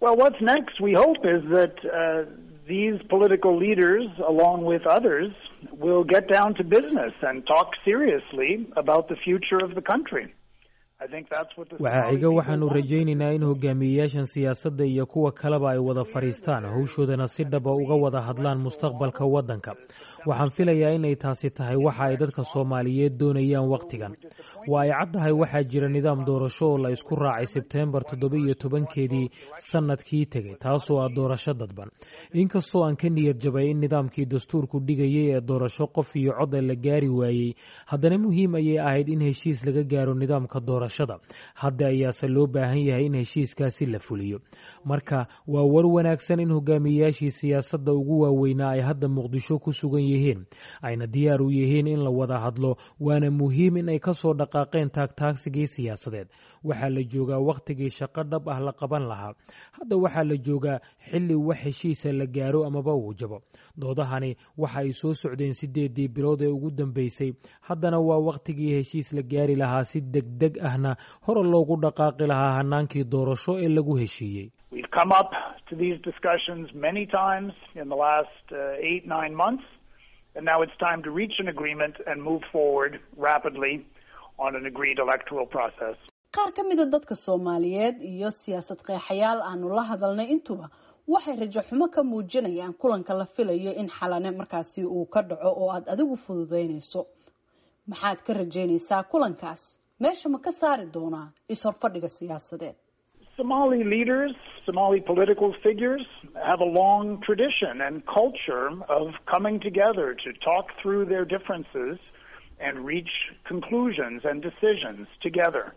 Well, what's next, we hope, is that uh, these political leaders, along with others, will get down to business and talk seriously about the future of the country. I think that's what the waxaa xiga waxaanu rajaynaynaa in hogaamiyeyaashan siyaasadda iyo kuwa kaleba ay wada fadhiistaan howshoodana si dhaba uga wada hadlaan mustaqbalka waddanka waxaan filayaa inay taasi tahay waxa ay dadka soomaaliyeed doonayaan wakhtigan waa ay caddahay waxaa jira nidaam doorasho oo la isku raacay sebteembar toddoba iyo tobankeedii sannadkii tegey taasoo ah doorasho dadban inkastoo aan ka niyad jabay in nidaamkii dastuurku dhigayay ee doorasho qof iyo cod la gaari waayey haddana muhiim ayay ahayd in heshiis laga gaaro nidaamka doorashada hadda ayaase loo baahan yahay in heshiiskaasi la fuliyo marka waa war wanaagsan in hogaamiyeyaashii siyaasadda ugu waaweynaa ay hadda muqdisho ku sugan yihiin ayna diyaar u yihiin in la wada hadlo waana muhiim in ay kasoo dhaqaaqeen taagtaagsigii siyaasadeed waxaa la joogaa wakhtigii shaqo dhab ah la qaban lahaa hadda waxaa la joogaa xilli wax heshiisa la gaaro amaba uu jabo doodahani waxa ay soo socdeen sideedii bilood ee ugu dambeysay haddana waa wakhtigii heshiis la gaari lahaa si degdeg ahna hore loogu dhaqaaqi lahaa hanaankii doorasho ee lagu heshiiyey We've come up to these discussions many times in the last uh, eight, nine months, and now it's time to reach an agreement and move forward rapidly on an agreed electoral process. qaar ka mida dadka soomaaliyeed iyo siyaasad qeexayaal aanu la hadalnay intuba waxay rajo xumo ka muujinayaan kulanka la filayo in xalane markaasi uu ka dhaco oo aada adigu fududeynayso maxaad ka rajaynaysaa kulankaas meesha ma ka saari doonaa is-horfadhiga siyaasadeed Somali leaders, Somali political figures have a long tradition and culture of coming together to talk through their differences and reach conclusions and decisions together.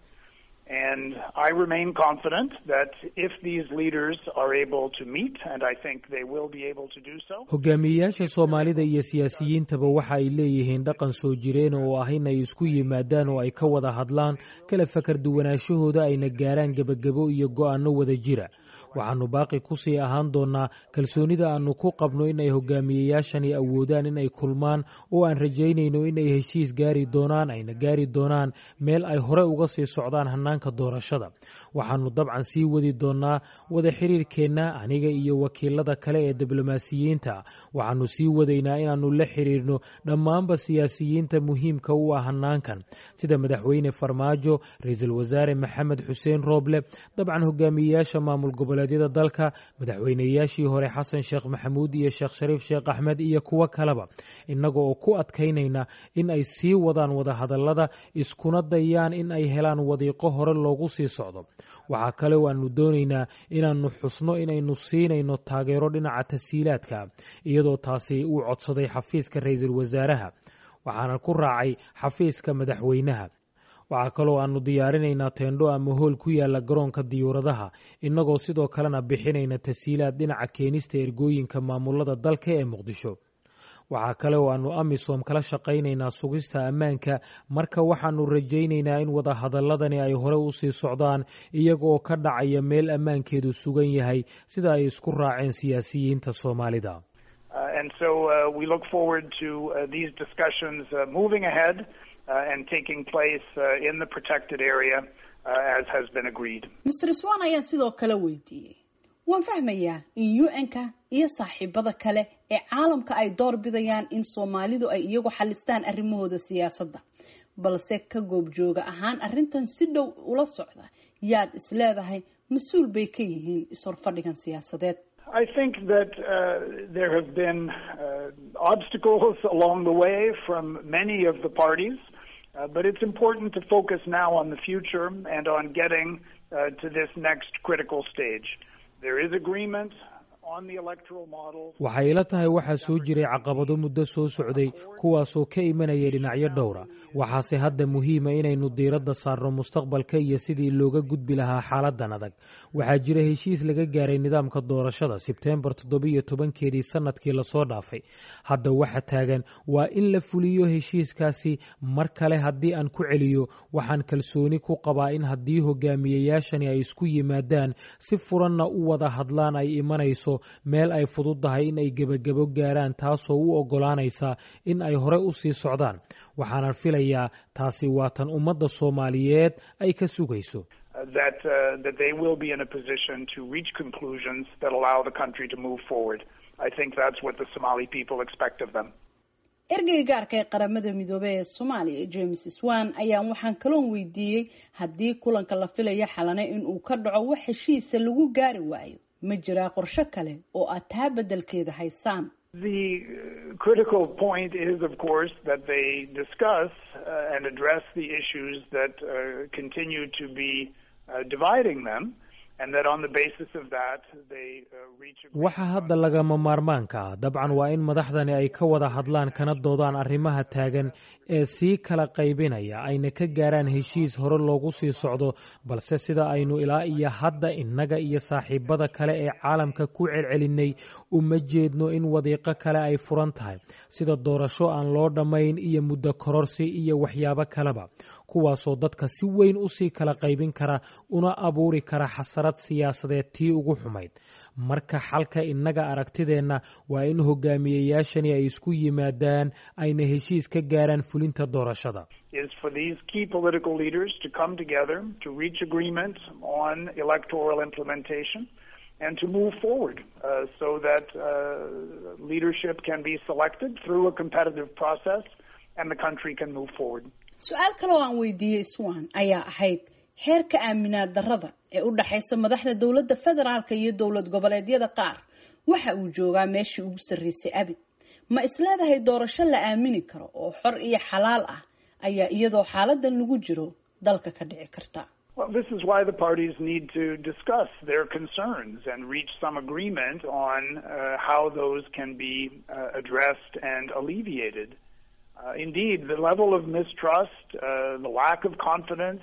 And I remain confident that if these leaders are able to meet, and I think they will be able to do so. hogaamiyeyaasha soomaalida iyo siyaasiyiintaba waxa ay leeyihiin dhaqan soo jireen oo ah in ay isku yimaadaan oo ay ka wada hadlaan kala fakar duwanaashahooda ayna gaaraan gebagabo iyo go'aano wada jira waxaanu baaqi kusii ahaan doonaa kalsoonida aanu ku qabno in ay hogaamiyeyaashani awoodaan in ay kulmaan oo aan rajaynayno in ay heshiis gaari doonaan ayna gaari doonaan meel ay hore uga sii socdaan hanaanka doorashada waxaanu dabcan sii wadi doonaa wada xiriirkeenna aniga iyo wakiilada kale ee diblomaasiyiinta waxaanu sii wadaynaa inaannu la xiriirno dhammaanba siyaasiyiinta muhiimka u ah hanaankan sida madaxweyne farmaajo ra-iisul wasaare maxamed xuseen rooble dabcan hogaamiyeyaasha maamul goboleedyada dalka madaxweyneyaashii hore xasan sheekh maxamuud iyo sheekh shariif sheekh axmed iyo kuwo kaleba innaga oo ku adkaynayna in ay sii wadaan wadahadallada iskuna dayaan in ay helaan wadiiqo hore loogu sii socdo waxaa kale oo aanu doonaynaa inaannu xusno inaynu siinayno taageero dhinaca tasiilaadka iyadoo taasi uu codsaday xafiiska ra-iisul wasaaraha waxaana ku raacay xafiiska madaxweynaha waxaa kaloo aanu diyaarinaynaa teendho ama hool ku yaala garoonka diyuuradaha innagoo sidoo kalena bixinayna tasiilaad dhinaca keenista ergooyinka maamulada dalka ee muqdisho waxaa kale oo aanu amisom kala shaqaynaynaa sugista ammaanka marka waxaanu rajaynaynaa in wadahadaladani ay hore usii socdaan iyagooo ka dhacaya meel ammaankeedu sugan yahay sida ay isku raaceen siyaasiyiinta soomaalida Uh, and so uh, we look forward to uh, these discussions uh, moving ahead uh, and taking place uh, in the protected area uh, as has been agreed. mr swan ayaan sidoo kale weydiiyey waan fahmayaa in un-ka iyo saaxiibada kale ee caalamka ay door bidayaan in soomaalidu ay iyagu xalistaan arrimahooda siyaasadda balse ka goobjooga ahaan arrintan si dhow ula socda yaad is leedahay mas-uul bay ka yihiin is-horfadhigan siyaasadeed I think that uh, there have been uh, obstacles along the way from many of the parties, uh, but it's important to focus now on the future and on getting uh, to this next critical stage. There is agreement on the electoral model. waxay ila tahay waxaa soo jiray caqabado muddo soo socday kuwaasoo ka imanaya dhinacyo dhowra waxaase hadda muhiima inaynu diiradda saarno mustaqbalka iyo sidii looga gudbi lahaa xaaladan adag waxaa jira heshiis laga gaaray nidaamka doorashada sebteembar toddobiyo tobankeedii sanadkii lasoo dhaafay hadda waxa taagan waa in la fuliyo heshiiskaasi mar kale haddii aan ku celiyo waxaan kalsooni ku qabaa in haddii hogaamiyeyaashani ay isku yimaadaan si furanna u wada hadlaan ay imanayso meel ay fududdahay in ay gebagabo gaaraan taasoo u oggolaanaysa in ay hore u sii socdaan waxaanan filayaa taasi waa tan ummadda soomaaliyeed ay ka sugayso that uh, that they will be in a position to reach conclusions that allow the country to move forward. I think that's what the Somali people expect of them. ergeyga gaarka ee qaramada midoobey ee soomaaliya james swan ayaan waxaan kaloon weydiiyey haddii kulanka la filaya xalane in uu ka dhaco wax heshiisa lagu gaari waayo ma jiraa qorsho kale oo aad taa beddelkeeda haysaan The critical point is, of course, that they discuss uh, and address the issues that uh, continue to be uh, dividing them, and that on the basis of that they reach. waxa hadda lagama maarmaanka ah dabcan waa in madaxdani ay ka wada hadlaan kana doodaan arrimaha taagan ee sii kala qaybinaya ayna ka gaaraan heshiis hore loogu sii socdo balse sida aynu ilaa iyo hadda innaga iyo saaxiibada kale ee caalamka ku celcelinay uma jeedno in wadiiqo kale ay furan tahay sida doorasho aan loo dhammayn iyo muddo kororsi iyo waxyaabo kaleba kuwaasoo dadka si weyn usii kala qaybin kara una abuuri kara xasarad siyaasadeed tii ugu xumayd marka xalka innaga aragtideenna waa in hogaamiyeyaashani ay isku yimaadaan ayna heshiis ka gaaraan fulinta doorashada is for these key political leaders to come together to reach agreement on electoral implementation and to move forward uh, so that uh, leadership can be selected through a competitive process and the country can move forward. su-aal kale oo aan weydiiyey swan ayaa ahayd heerka aaminaad darrada ee u dhexaysa madaxda dowladda federaalka iyo dowlad goboleedyada qaar waxa uu joogaa meeshii ugu sarreysay abid ma isleedahay doorasho la aamini karo oo xor iyo xalaal ah ayaa iyadoo xaaladan lagu jiro dalka ka dhici karta Well, this is why the parties need to discuss their concerns and reach some agreement on uh, how those can be uh, addressed and alleviated. Uh, indeed, the level of mistrust, uh, the lack of confidence,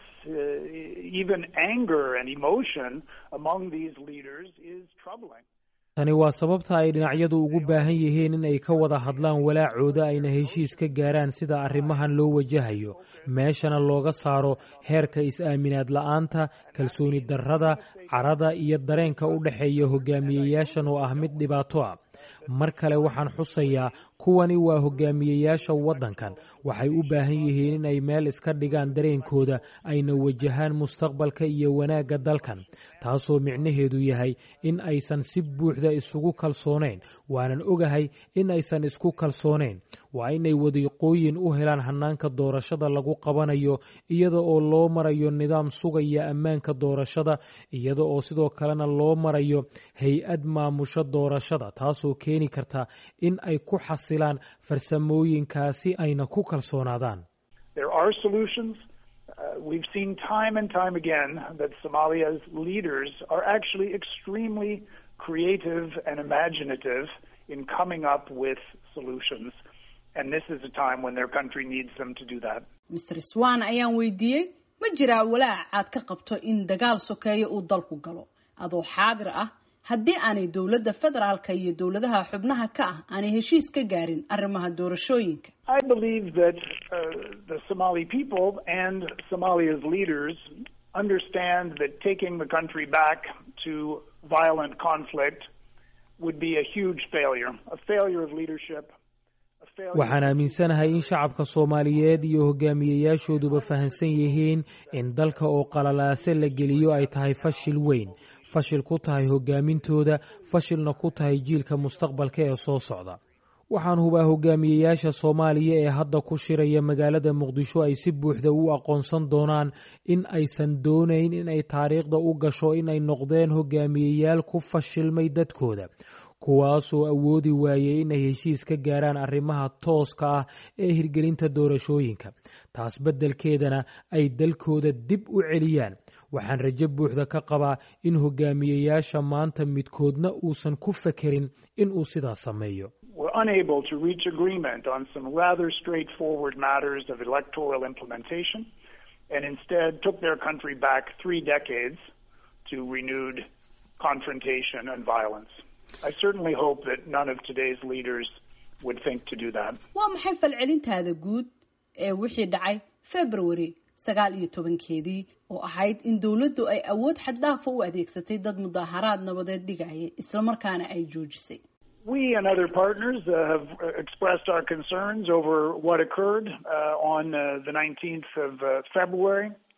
uh, even anger and emotion among these leaders is troubling. tani waa sababta ay dhinacyadu ugu baahan yihiin in ay ka wada hadlaan walaacooda ayna heshiis ka gaaraan sida arrimahan loo wajahayo meeshana looga saaro heerka is-aaminaad la'aanta kalsooni darrada carada iyo dareenka u dhexeeya hogaamiyeyaashan oo ah mid dhibaato ah mar kale waxaan xusayaa kuwani waa hogaamiyeyaasha waddankan waxay u baahan yihiin in ay meel iska dhigaan dareenkooda ayna wajahaan mustaqbalka iyo wanaagga dalkan taasoo micnaheedu yahay in aysan si buuxda isugu kalsoonayn waanan ogahay in aysan isku kalsoonayn waa inay wadiiqooyin u helaan hannaanka doorashada lagu qabanayo iyada oo loo marayo nidaam sugaya ammaanka doorashada iyada oo sidoo kalena loo marayo hay-ad maamusho doorashada taasoo keeni karta in ay ku xasilaan farsamooyinkaasi ayna ku kalsoonaadaan There are solutions. Uh, we've seen time and time again that Somalia's leaders are actually extremely creative and imaginative in coming up with solutions. And this is a time when their country needs them to do that. mr swan ayaan weydiiyey ma jiraa walaac aad ka qabto in dagaal sokeeyo uu dalku galo adoo xaadir ah haddii aanay dowladda federaalka iyo dowladaha xubnaha ka ah aanay heshiis ka gaarin arrimaha doorashooyinka I believe that uh, the Somali people and Somalia's leaders understand that taking the country back to violent conflict would be a huge failure, a failure of leadership. a failure- waxaan aaminsanahay in shacabka soomaaliyeed iyo hogaamiyeyaashooduba fahamsan yihiin in dalka oo qalalaase la geliyo ay tahay fashil weyn fashil ku tahay hogaamintooda fashilna ku tahay jiilka mustaqbalka ee soo socda waxaan hubaa hogaamiyeyaasha soomaaliya ee hadda ku shiraya magaalada muqdisho ay si buuxda u aqoonsan doonaan in aysan doonayn in ay taariikhda u gasho in ay noqdeen hogaamiyeyaal ku fashilmay dadkooda kuwaasoo awoodi waayey in ay heshiis ka gaaraan arrimaha tooska ah ee hirgelinta doorashooyinka taas beddelkeedana ay dalkooda dib u celiyaan waxaan rajo buuxda ka qabaa in hogaamiyeyaasha maanta midkoodna uusan ku fekerin in uu sidaas sameeyo were unable to reach agreement on some rather straightforward matters of electoral implementation and instead took their country back three decades to renewed confrontation and violence. I certainly hope that none of today's leaders would think to do that. waa maxay falcelintaada guud ee wixii dhacay february sagaal iyo tobankeedii oo ahayd in dowladdu ay awood xaddaafa u adeegsatay dad mudaaharaad nabadeed dhigaya islamarkaana ay joojisay We and other partners uh, have uh, expressed our concerns over what occurred uh, on uh, the 19th of uh, February.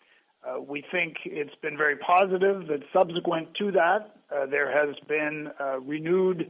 Uh, we think it's been very positive that subsequent to that, uh, there has been uh, renewed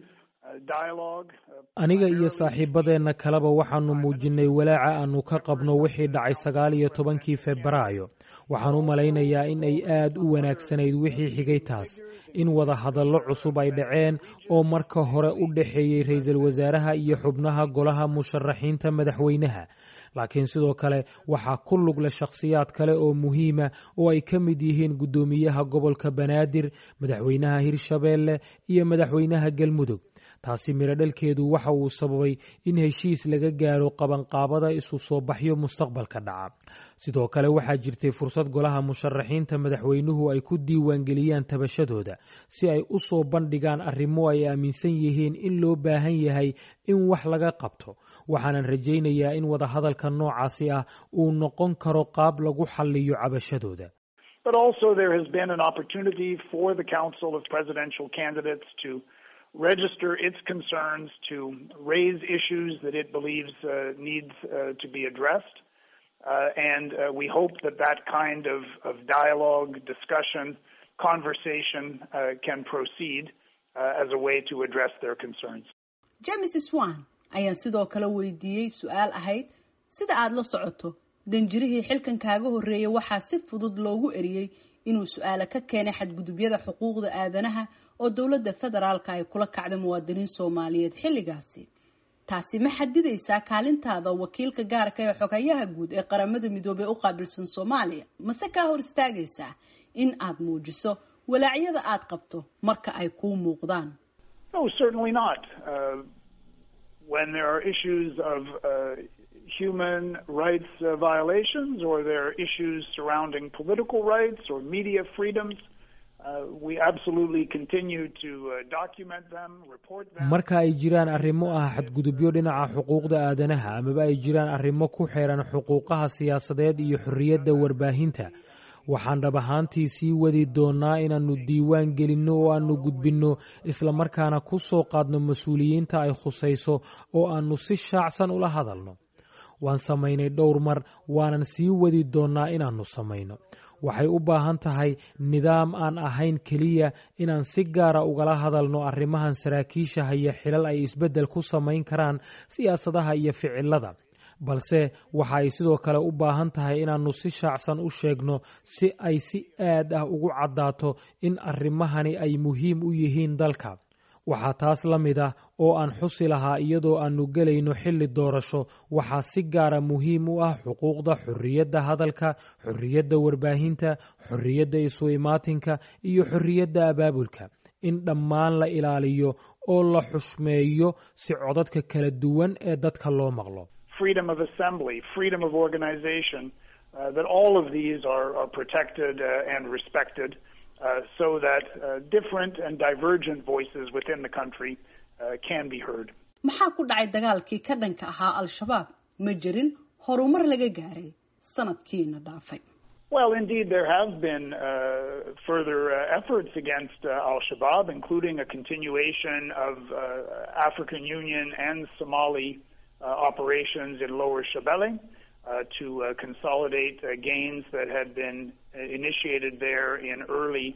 aniga iyo saaxiibadeenna kaleba waxaannu muujinnay walaaca aannu ka qabno wixii dhacay sagaal iyo tobankii febraayo waxaan u malaynayaa in ay aad u wanaagsanayd wixii xigay taas in wada hadallo cusub ay dhaceen oo marka hore u dhexeeyey ra'iisul wasaaraha iyo xubnaha golaha musharaxiinta madaxweynaha laakiin sidoo kale waxaa ku lugle shakhsiyaad kale oo muhiima oo ay ka mid yihiin guddoomiyaha gobolka banaadir madaxweynaha hirshabeelle iyo madaxweynaha galmudug taasi mirodhalkeedu waxa uu sababay in heshiis laga gaaro qabanqaabada isu soo baxyo mustaqbalka dhaca sidoo kale waxaa jirtay fursad golaha musharaxiinta madaxweynuhu ay ku diiwaangeliyaan tabashadooda si ay u soo bandhigaan arrimo ay aaminsan yihiin in loo baahan yahay in wax laga qabto waxaanan rajaynayaa in wadahadalka noocaasi ah uu noqon karo qaab lagu xalliyo cabashadooda But also there has been an opportunity for the Council of Presidential Candidates to register its concerns, to raise issues that it believes uh, needs uh, to be addressed. Uh, and we hope that that kind of, of dialogue, discussion, conversation can proceed as a way to address their concerns. James Swan ayaan sidoo kale weydiiyey su-aal ahayd sida aada la socoto danjirihii xilkan kaaga horreeyay waxaa si fudud loogu eriyey inuu su-aale ka keenay xadgudubyada xuquuqda aadanaha oo dowladda federaalka ay kula kacday muwaadiniin soomaaliyeed xilligaasi taasi ma xadidaysaa kaalintaada wakiilka gaarka ee xogayaha guud ee qaramada midoobey u qaabilsan soomaaliya mase kaa hor istaagaysaa in aad muujiso walaacyada aad qabto marka ay kuu muuqdaan No, certainly not. Uh, when there are issues of uh, human rights uh, violations or there are issues surrounding political rights or media freedoms, uh, we absolutely continue to uh, document them, report them. marka ay jiraan arrimo ah xadgudubyo dhinaca xuquuqda aadanaha amaba ay jiraan arrimo ku xeeran xuquuqaha siyaasadeed iyo xorriyadda warbaahinta waxaan dhab ahaantii sii wadi doonnaa inaannu diiwaan gelinno oo aannu gudbinno islamarkaana ku soo qaadno mas-uuliyiinta ay khusayso oo aannu si shaacsan ula hadalno waan samaynay dhowr mar waanan sii wadi doonnaa inaannu samayno waxay u baahan tahay nidaam aan ahayn keliya inaan si gaara ugala hadalno arrimahan saraakiisha haya xilal ay isbeddel ku samayn karaan siyaasadaha iyo ficilada balse waxa ay sidoo kale u baahan tahay inaannu si shaacsan u sheegno si ay si aad ah ugu caddaato in arrimahani ay muhiim u yihiin dalka waxaa taas la mid ah oo aan xusi lahaa iyadoo aannu gelayno xilli doorasho waxaa si gaara muhiim u ah xuquuqda xorriyadda hadalka xorriyadda warbaahinta xorriyadda isu imaatinka iyo xorriyadda abaabulka in dhammaan la ilaaliyo oo la xushmeeyo si codadka kala duwan ee dadka loo maqlo freedom of assembly, freedom of organization, uh, that all of these are, are protected uh, and respected uh, so that different and divergent voices within the country can be heard. maxaa ku dhacay dagaalkii ka dhanka ahaa al-shabaab ma jirin horumar laga gaaray sanadkiina dhaafay Well, indeed, there have been uh, further uh, efforts against uh, Al Shabaab, including a continuation of African Union and Somali operations in Lower Shabelle to consolidate gains that had been initiated there in early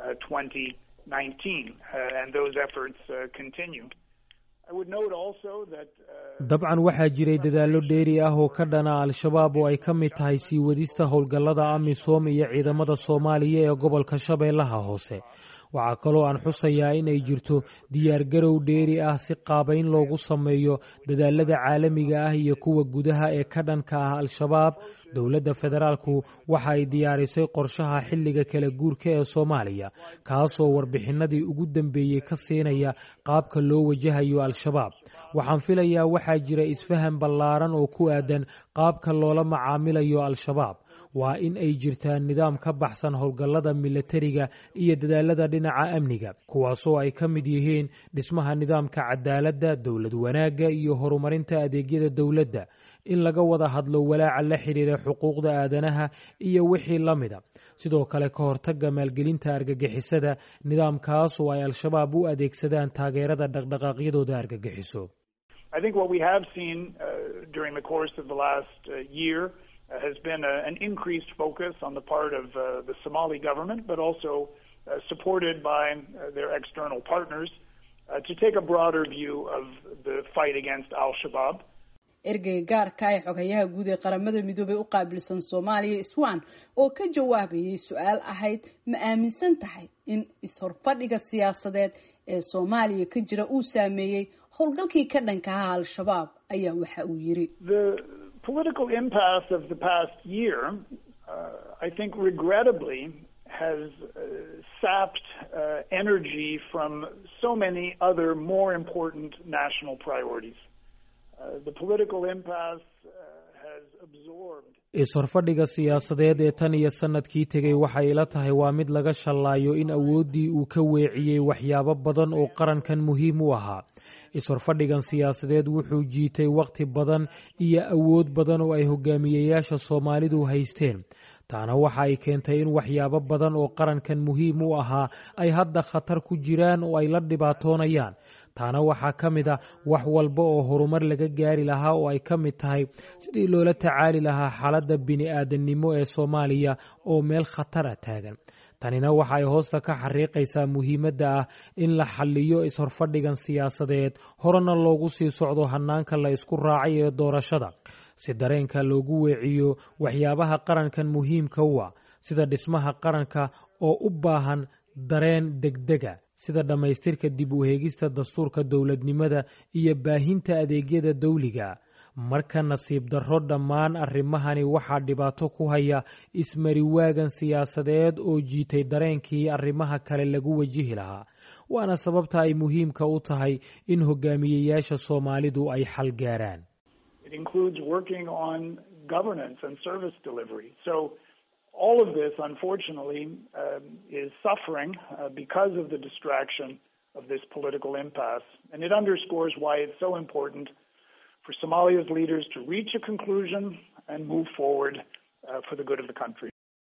2019, and those efforts continue. I would note also that dabcan waxaa jiray dadaallo dheeri ah oo ka dhana al-shabaab oo ay ka mid tahay sii wadista howlgallada amisom iyo ciidamada soomaaliya ee gobolka shabeellaha hoose waxaa kaloo aan xusayaa in ay jirto diyaargarow dheeri ah si qaabayn loogu sameeyo dadaalada caalamiga ah iyo kuwa gudaha ee ka dhanka ah al-shabaab dowladda federaalku waxa ay diyaarisay qorshaha xilliga kala guurka ee soomaaliya kaasoo warbixinadii ugu dambeeyey ka siinaya qaabka loo wajahayo al-shabaab waxaan filayaa waxaa jira isfahan ballaaran oo ku aadan qaabka loola macaamilayo al-shabaab waa in ay jirtaan nidaam ka baxsan howlgallada milatariga iyo dadaalada dhinaca amniga kuwaasoo ay ka mid yihiin dhismaha nidaamka cadaaladda dowlad wanaagga iyo horumarinta adeegyada dowladda in laga wada hadlo walaaca la xidhiira xuquuqda aadanaha iyo wixii la mida sidoo kale ka hortagga maalgelinta argagixisada nidaamkaas oo ay al-shabaab u adeegsadaan taageerada dhaqdhaqaaqyadooda argagixiso I think what we have seen uh, during the course of the last uh, year has been a, an increased focus on the part of uh, the Somali government, but also uh, supported by uh, their external partners uh, to take a broader view of the fight against Al Shabaab. ergeyga gaarka ee xogayaha guud ee qaramada midoobey u qaabilsan soomaaliya iswan oo ka jawaabayay su-aal ahayd ma aaminsan tahay in is-horfadhiga siyaasadeed ee soomaaliya ka jira uu saameeyey howlgalkii ka dhanka aha al-shabaab ayaa waxa uu yiri The political impasse of the past year, uh, I think regrettably, has uh, sapped uh, energy from so many other more important national priorities. Uh, the political impasse uh, has absorbed is-horfadhiga siyaasadeed ee tan iyo sanadkii tegey waxay ila tahay waa mid laga shallaayo in awooddii uu ka weeciyey waxyaabo badan oo qarankan muhiim u ahaa is-horfadhigan siyaasadeed wuxuu jiitay wakhti badan iyo awood badan oo ay hogaamiyeyaasha soomaalidu haysteen taana waxa ay keentay in waxyaabo badan oo qarankan muhiim u ahaa ay hadda khatar ku jiraan oo ay la dhibaatoonayaan taana waxaa ka mid ah wax walba oo horumar laga gaari lahaa oo ay ka mid tahay sidii loola tacaali lahaa xaaladda bini-aadannimo ee soomaaliya oo meel khatara taagan tanina waxa ay hoosta ka xariiqaysaa muhiimadda ah in la xalliyo is-horfadhigan siyaasadeed horena loogu sii socdo hannaanka la isku raacay ee doorashada si dareenka loogu weeciyo waxyaabaha qarankan muhiimka u ah sida dhismaha qaranka oo u baahan dareen degdega sida dhammaystirka dib u heegista dastuurka dowladnimada iyo baahinta adeegyada dawliga marka nasiib darro dhammaan arrimahani waxaa dhibaato ku haya ismariwaagan siyaasadeed oo jiitay dareenkii arrimaha kale lagu wajihi lahaa waana sababta ay muhiimka u tahay in hogaamiyeyaasha soomaalidu ay xal gaaraan It includes working on governance and service delivery. So all of this, unfortunately, um, is suffering uh, because of the distraction of this political impasse. And it underscores why it's so important for Somalia's leaders to reach a conclusion and move forward uh, for the good of the country.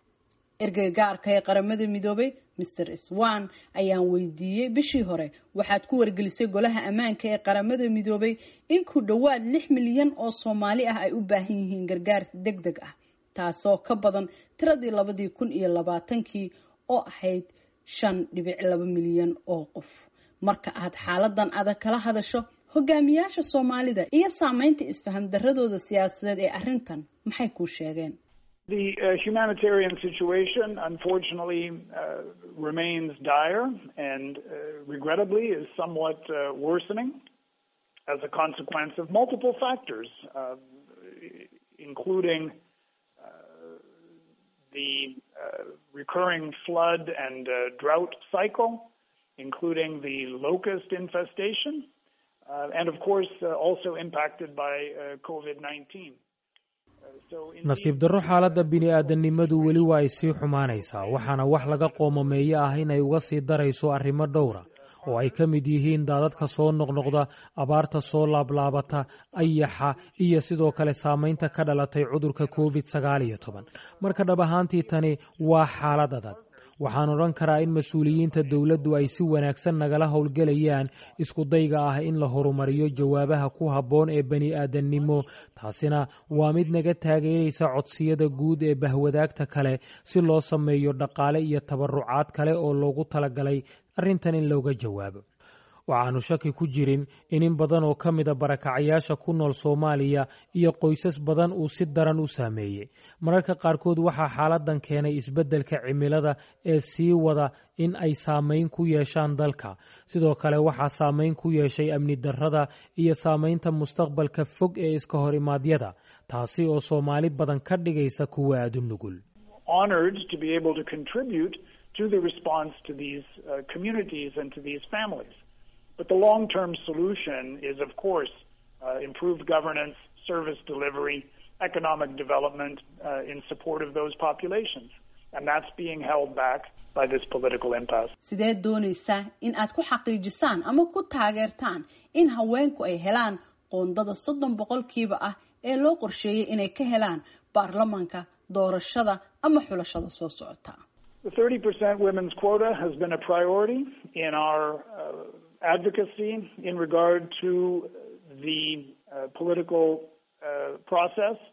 ergeyga gaarka ee qaramada midoobay mr swan ayaan weydiiyey bishii hore waxaad ku wargelisay golaha ammaanka ee qaramada midoobay in ku dhowaad lix milyan oo soomaali ah ay u baahan yihiin gargaar deg deg ah taasoo ka badan tiradii labadii kun iyo labaatankii oo ahayd shan dhibic laba milyan oo qof marka aad xaaladan adag kala hadasho hogaamiyaasha soomaalida iyo saameynta isfaham daradooda siyaasadeed ee arrintan maxay kuu sheegeen The uh, humanitarian situation, unfortunately, uh, remains dire and uh, regrettably is somewhat uh, worsening as a consequence of multiple factors, uh, including uh, the uh, recurring flood and uh, drought cycle, including the locust infestation, uh, and of course uh, also impacted by uh, COVID 19. nasiib darro xaaladda bini-aadannimadu weli waa ay sii xumaanaysaa waxaana wax laga qoomameeyo ah inay uga sii darayso arrimo dhowra oo ay ka mid yihiin daadadka soo noqnoqda abaarta soo laablaabata ayaxa iyo sidoo kale saamaynta ka dhalatay cudurka covid sagaal iyo toban marka dhab ahaantii tani waa xaalad adag waxaan odhan karaa in mas-uuliyiinta dowladdu ay si wanaagsan nagala howlgelayaan iskudayga ah in la horumariyo jawaabaha ku habboon ee bani-aadannimo taasina waa mid naga taageeraysa codsiyada guud ee bahwadaagta kale si loo sameeyo dhaqaale iyo tabarucaad kale oo loogu talagalay arrintan in looga jawaabo waxaanu shaki ku jirin in in badan oo ka mida barakacayaasha ku nool soomaaliya iyo qoysas badan uu si daran u saameeyey mararka qaarkood waxaa xaaladan keenay isbeddelka cimilada ee sii wada in ay saamayn ku yeeshaan dalka sidoo kale waxaa saamayn ku yeeshay amni darrada iyo saamaynta mustaqbalka fog ee iska hor imaadyada taasi oo soomaali badan ka dhigaysa kuwa aadu nugul honored to be able to contribute to the response to these uh, communities and to these families. But the long term solution is, of course, uh, improved governance, service delivery, economic development uh, in support of those populations. And that's being held back by this political impasse. sideed doonaysaa in aad ku xaqiijisaan ama ku taageertaan in haweenku ay helaan qoondada soddon boqolkiiba ah ee loo qorsheeyey inay ka helaan baarlamaanka doorashada ama xulashada soo socota The 30% women's quota has been a priority in our uh, advocacy in regard to the uh, political uh, process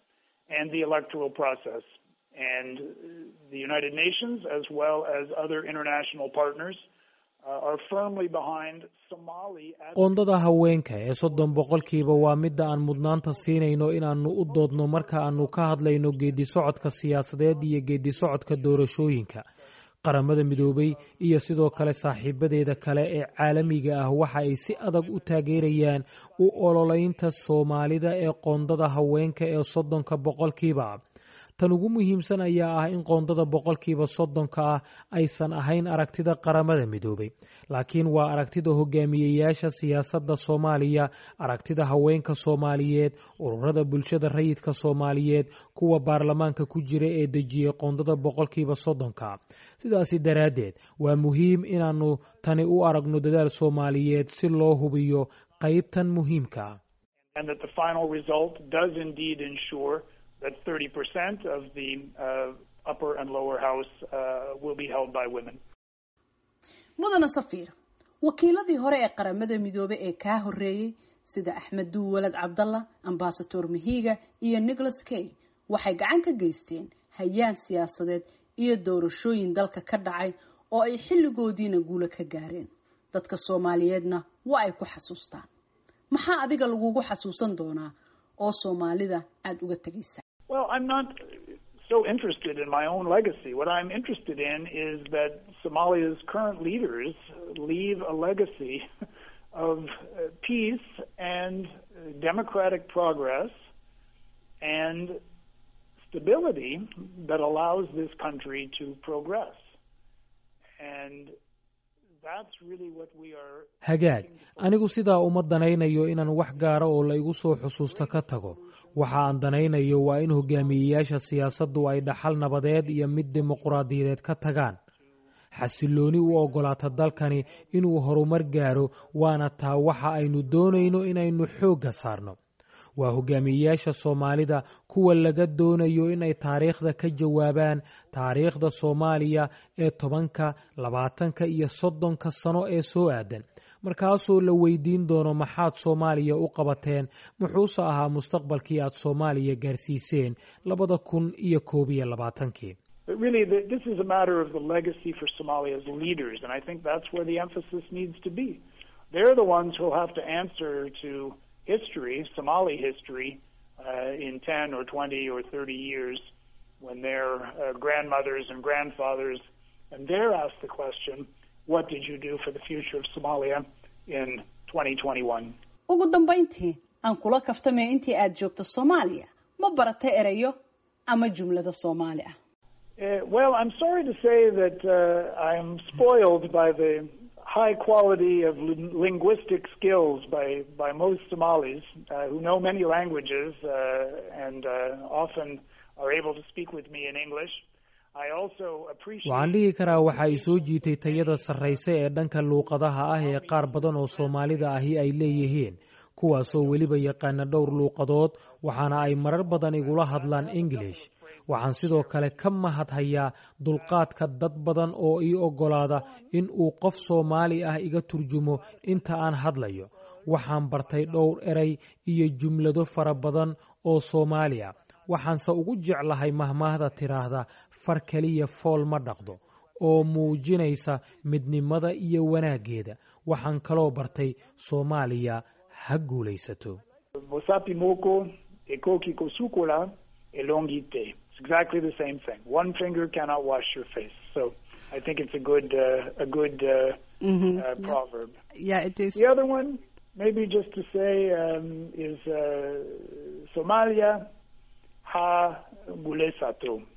and the electoral process. And the United Nations, as well as other international partners, uh, are firmly behind Somali. As qoondada haweenka ee soddon boqolkiiba waa midda aan mudnaanta siinayno inaannu u doodno marka aannu ka hadlayno geeddi socodka siyaasadeed iyo geeddi socodka doorashooyinka qaramada midoobay iyo sidoo kale saaxiibadeeda kale ee caalamiga ah waxa ay si adag u taageerayaan u ololeynta soomaalida ee qoondada haweenka ee soddonka boqolkiiba tan ugu muhiimsan ayaa ah in qoondada boqolkiiba soddonka ah aysan ahayn aragtida qaramada midoobay laakiin waa aragtida hogaamiyeyaasha siyaasadda soomaaliya aragtida haweenka soomaaliyeed ururada bulshada rayidka soomaaliyeed kuwa baarlamaanka ku jira ee dejiyey qoondada boqolkiiba soddonka sidaasi daraaddeed waa muhiim inaannu tani u aragno dadaal soomaaliyeed si loo hubiyo qaybtan muhiimka and that the final result does indeed ensure that 30% of the uh, upper and lower house uh, will be held by women. mudana safiir wakiiladii hore ee qaramada midoobey ee kaa horreeyey sida axmed duwalad cabdalla ambasador mahiga iyo nicholas kay waxay gacan ka geysteen hayaan siyaasadeed iyo doorashooyin dalka ka dhacay oo ay xilligoodiina guulo ka gaareen dadka soomaaliyeedna waa ay ku xasuustaan maxaa adiga lagugu xasuusan doonaa oo soomaalida aada uga tegaysa Well, I'm not so interested in my own legacy. What I'm interested in is that Somalia's current leaders leave a legacy of uh, peace and uh, democratic progress and stability that allows this country to progress. And that's really what we are hagaag anigu sidaa uma danaynayo inaan wax gaara oo la igu soo xusuusto ka tago waxa aan danaynayo waa in hogaamiyeyaasha siyaasaddu ay dhaxal nabadeed iyo mid dimuquraadiyadeed ka tagaan xasillooni u oggolaata dalkani inuu horumar gaaro waana taa waxa aynu doonayno inaynu xoogga saarno waa hogaamiyeyaasha soomaalida kuwa laga doonayo inay taariikhda ka jawaabaan taariikhda soomaaliya ee tobanka labaatanka iyo soddonka sano ee soo aadan markaasoo la weydiin doono maxaad soomaaliya u qabateen muxuuse ahaa mustaqbalkii aad soomaaliya gaarsiiseen labada kun iyo koob iyo labaatankii But really, the, this is a matter of the legacy for Somalia's leaders, and I think that's where the emphasis needs to be. They're the ones who'll have to answer to history, Somali history, uh, in 10 or 20 or 30 years when their uh, grandmothers and grandfathers, and they're asked the question, what did you do for the future of Somalia in 2021? ugu dambayntii aan kula kaftamay intii aada joogto soomaaliya ma barata erayo ama jumlada soomaali ah Uh, well, I'm sorry to say that uh, I'm spoiled by the high quality of lin- linguistic skills by, by most Somalis uh, who know many languages uh, and uh, often are able to speak with me in English. I also appreciate. waxaan dhihi karaa waxa ay soo jiitay tayada sarrayse ee dhanka luuqadaha ah ee qaar badan oo soomaalida ahi ay leeyihiin kuwaasoo weliba yaqaana dhowr luuqadood waxaana ay marar badan igula hadlaan english waxaan sidoo kale ka mahadhayaa dulqaadka dad badan oo ii oggolaada in uu qof soomaali ah iga turjumo inta aan hadlayo waxaan bartay dhowr eray iyo jumlado fara badan oo soomaali ah waxaanse ugu jeclahay mahmaahda tidhaahda far keliya fool ma dhaqdo oo muujinaysa midnimada iyo wanaaggeeda waxaan kaloo bartay soomaaliya ha guulaysato Bosapi moko, ekoki kosukula, elongite. It's exactly the same thing. One finger cannot wash your face. So I think it's a good, uh, a good uh, uh, proverb. Yeah, it is. The other one, maybe just to say, um, is uh, Somalia ha gulesato.